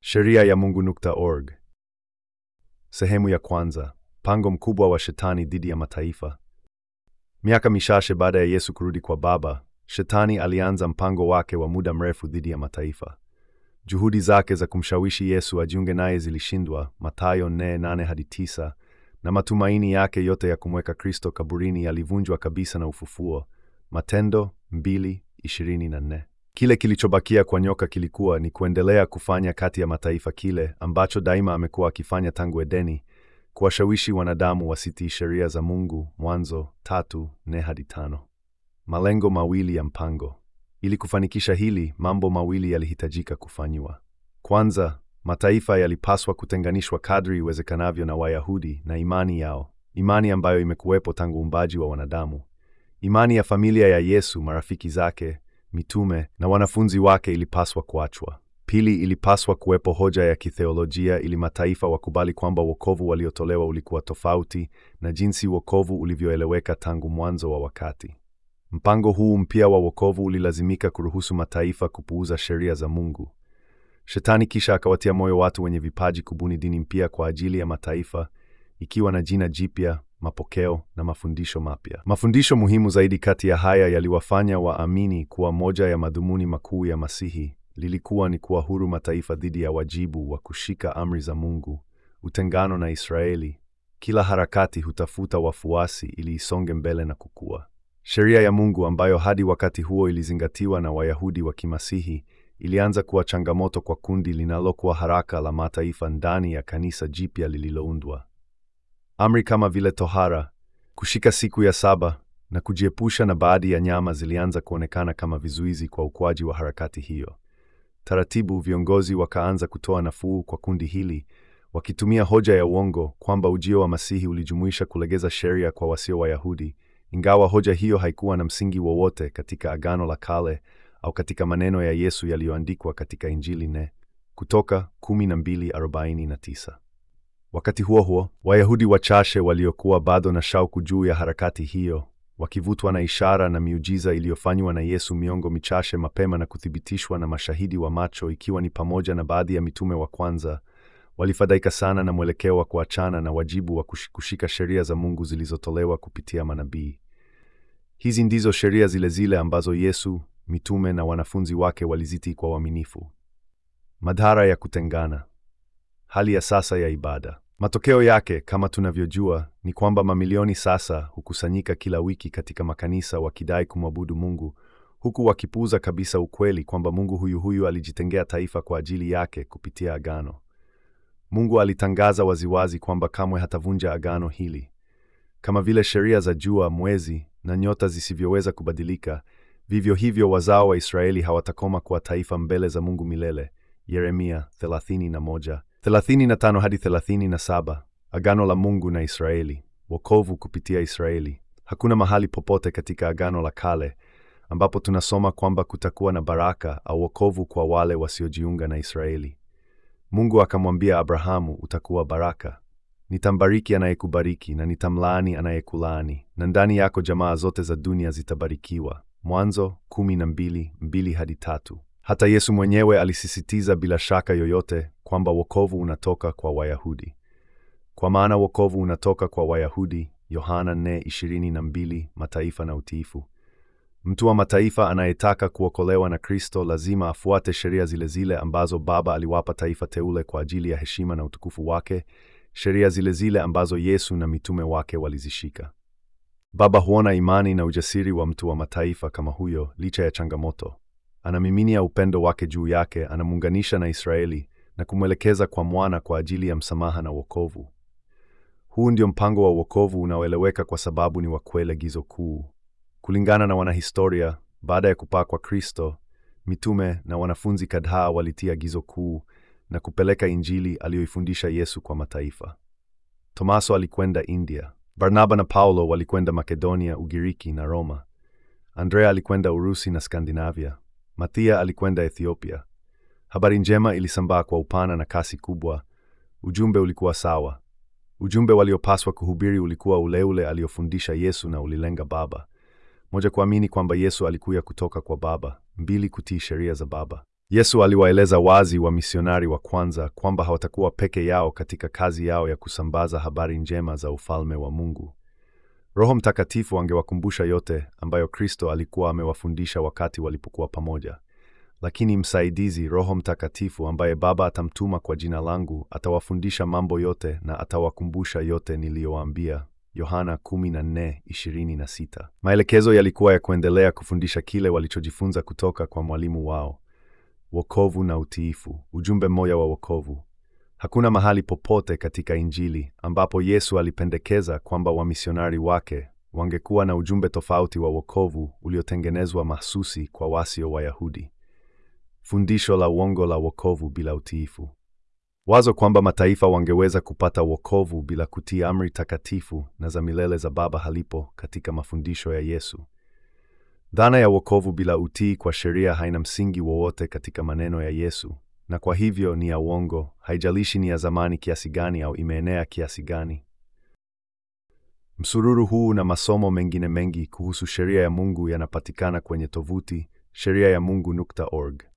Sheria ya Mungu.org. Sehemu ya kwanza. Mpango mkubwa wa Shetani dhidi ya mataifa. Miaka michache baada ya Yesu kurudi kwa Baba, Shetani alianza mpango wake wa muda mrefu dhidi ya mataifa. Juhudi zake za kumshawishi Yesu ajiunge naye zilishindwa, Mathayo 4:8 hadi 9, na matumaini yake yote ya kumweka Kristo kaburini yalivunjwa kabisa na ufufuo, Matendo 2:24. Kile kilichobakia kwa nyoka kilikuwa ni kuendelea kufanya kati ya mataifa kile ambacho daima amekuwa akifanya tangu Edeni, kuwashawishi wanadamu wasitii sheria za Mungu. Mwanzo tatu nne hadi tano. Malengo mawili ya mpango. Ili kufanikisha hili, mambo mawili yalihitajika kufanywa. Kwanza, mataifa yalipaswa kutenganishwa kadri iwezekanavyo na Wayahudi na imani yao, imani ambayo imekuwepo tangu uumbaji wa wanadamu. Imani ya familia ya Yesu, marafiki zake, mitume na wanafunzi wake ilipaswa kuachwa. Pili, ilipaswa kuwepo hoja ya kitheolojia ili mataifa wakubali kwamba wokovu waliotolewa ulikuwa tofauti na jinsi wokovu ulivyoeleweka tangu mwanzo wa wakati. Mpango huu mpya wa wokovu ulilazimika kuruhusu mataifa kupuuza sheria za Mungu. Shetani kisha akawatia moyo watu wenye vipaji kubuni dini mpya kwa ajili ya mataifa, ikiwa na jina jipya, mapokeo na mafundisho mapya. Mafundisho muhimu zaidi kati ya haya yaliwafanya waamini kuwa moja ya madhumuni makuu ya Masihi lilikuwa ni kuwahuru mataifa dhidi ya wajibu wa kushika amri za Mungu, utengano na Israeli. Kila harakati hutafuta wafuasi ili isonge mbele na kukua. Sheria ya Mungu ambayo hadi wakati huo ilizingatiwa na Wayahudi wa Kimasihi ilianza kuwa changamoto kwa kundi linalokuwa haraka la mataifa ndani ya kanisa jipya lililoundwa. Amri kama vile tohara, kushika siku ya saba na kujiepusha na baadhi ya nyama zilianza kuonekana kama vizuizi kwa ukuaji wa harakati hiyo. Taratibu viongozi wakaanza kutoa nafuu kwa kundi hili, wakitumia hoja ya uongo kwamba ujio wa Masihi ulijumuisha kulegeza sheria kwa wasio Wayahudi, ingawa hoja hiyo haikuwa na msingi wowote katika Agano la Kale au katika maneno ya Yesu yaliyoandikwa katika Injili ne Kutoka 12:49. Wakati huo huo, Wayahudi wachache waliokuwa bado na shauku juu ya harakati hiyo, wakivutwa na ishara na miujiza iliyofanywa na Yesu miongo michache mapema na kuthibitishwa na mashahidi wa macho, ikiwa ni pamoja na baadhi ya mitume wa kwanza, walifadhaika sana na mwelekeo wa kuachana na wajibu wa kushika sheria za Mungu zilizotolewa kupitia manabii. Hizi ndizo sheria zile zile ambazo Yesu, mitume na wanafunzi wake walizitii kwa uaminifu. Madhara ya kutengana. Hali ya sasa ya ibada. Matokeo yake, kama tunavyojua, ni kwamba mamilioni sasa hukusanyika kila wiki katika makanisa wakidai kumwabudu Mungu, huku wakipuuza kabisa ukweli kwamba Mungu huyu huyu alijitengea taifa kwa ajili yake kupitia agano. Mungu alitangaza waziwazi kwamba kamwe hatavunja agano hili. Kama vile sheria za jua, mwezi na nyota zisivyoweza kubadilika, vivyo hivyo wazao wa Israeli hawatakoma kuwa taifa mbele za Mungu milele. Yeremia 31 35 hadi 37. Agano la Mungu na Israeli. Wokovu kupitia Israeli. Hakuna mahali popote katika Agano la Kale ambapo tunasoma kwamba kutakuwa na baraka au wokovu kwa wale wasiojiunga na Israeli. Mungu akamwambia Abrahamu, utakuwa baraka. Nitambariki anayekubariki na nitamlaani anayekulaani, na ndani yako jamaa zote za dunia zitabarikiwa. Mwanzo 12:2 hadi 3. Hata Yesu mwenyewe alisisitiza bila shaka yoyote kwamba wokovu unatoka kwa Wayahudi. Kwa maana wokovu unatoka kwa Wayahudi, Yohana 4:22, mataifa na utiifu. Mtu wa mataifa anayetaka kuokolewa na Kristo lazima afuate sheria zile zile ambazo Baba aliwapa taifa teule kwa ajili ya heshima na utukufu wake, sheria zile zile ambazo Yesu na mitume wake walizishika. Baba huona imani na ujasiri wa mtu wa mataifa kama huyo licha ya changamoto. Anamiminia upendo wake juu yake, anamuunganisha na Israeli na kumwelekeza kwa mwana kwa ajili ya msamaha na wokovu. Huu ndio mpango wa wokovu unaoeleweka kwa sababu ni wa kweli gizo kuu. Kulingana na wanahistoria, baada ya kupaa kwa Kristo, mitume na wanafunzi kadhaa walitia gizo kuu na kupeleka Injili aliyoifundisha Yesu kwa mataifa. Tomaso alikwenda India. Barnaba na Paulo walikwenda Makedonia, Ugiriki na Roma. Andrea alikwenda Urusi na Skandinavia. Mathia alikwenda Ethiopia. Habari njema ilisambaa kwa upana na kasi kubwa. Ujumbe ulikuwa sawa. Ujumbe waliopaswa kuhubiri ulikuwa ule ule aliofundisha Yesu na ulilenga Baba. Moja, kuamini kwamba Yesu alikuja kutoka kwa Baba; mbili, kutii sheria za Baba. Yesu aliwaeleza wazi wamisionari wa kwanza kwamba hawatakuwa peke yao katika kazi yao ya kusambaza habari njema za ufalme wa Mungu. Roho Mtakatifu angewakumbusha yote ambayo Kristo alikuwa amewafundisha wakati walipokuwa pamoja. Lakini msaidizi, Roho Mtakatifu, ambaye Baba atamtuma kwa jina langu, atawafundisha mambo yote na atawakumbusha yote niliyowaambia. Yohana 14:26. Maelekezo yalikuwa ya kuendelea kufundisha kile walichojifunza kutoka kwa mwalimu wao. Wokovu na utiifu, ujumbe mmoja wa wokovu. Hakuna mahali popote katika Injili ambapo Yesu alipendekeza kwamba wamisionari wake wangekuwa na ujumbe tofauti wa wokovu uliotengenezwa mahsusi kwa wasio Wayahudi. Fundisho la uongo la wokovu bila utiifu. Wazo kwamba mataifa wangeweza kupata wokovu bila kutii amri takatifu na za milele za Baba halipo katika mafundisho ya Yesu. Dhana ya wokovu bila utii kwa sheria haina msingi wowote katika maneno ya Yesu, na kwa hivyo ni ya uongo, haijalishi ni ya zamani kiasi gani au imeenea kiasi gani. Msururu huu na masomo mengine mengi kuhusu sheria ya Mungu yanapatikana kwenye tovuti sheria ya mungu.org.